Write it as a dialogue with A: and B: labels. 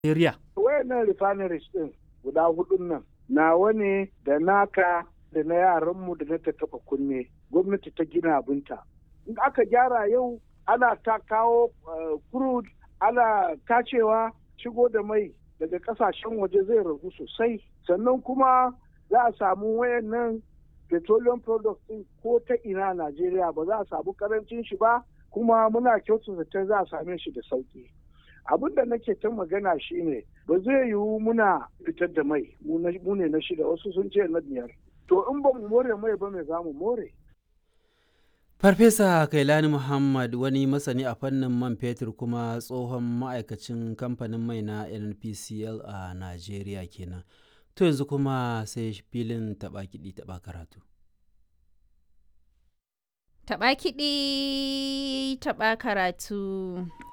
A: Najeriya.
B: Wayannan refineries din guda hudun nan nawa ne da naka da na yaranmu da na ta taba kunne gwamnati ta gina abinta. In aka gyara yau ana ta kawo crude ana tacewa shigo da mai daga kasashen waje zai ragu sosai sannan kuma za a samu wayannan petroleum products din ko ta ina Najeriya ba za a samu karancin shi ba kuma muna kyautata zaton za a same shi da sauki. abin da nake ta magana shine ba zai yiwu muna fitar da mai mu ne na shida wasu sun ce na biyar to in ba mu more mai ba mai za mu more
C: Farfesa Kailani Muhammad wani masani a fannin man fetur kuma tsohon ma'aikacin kamfanin mai na NPCL a Najeriya kenan. To yanzu kuma sai filin taɓa kiɗi taɓa karatu.
D: Taɓa kiɗi taɓa karatu.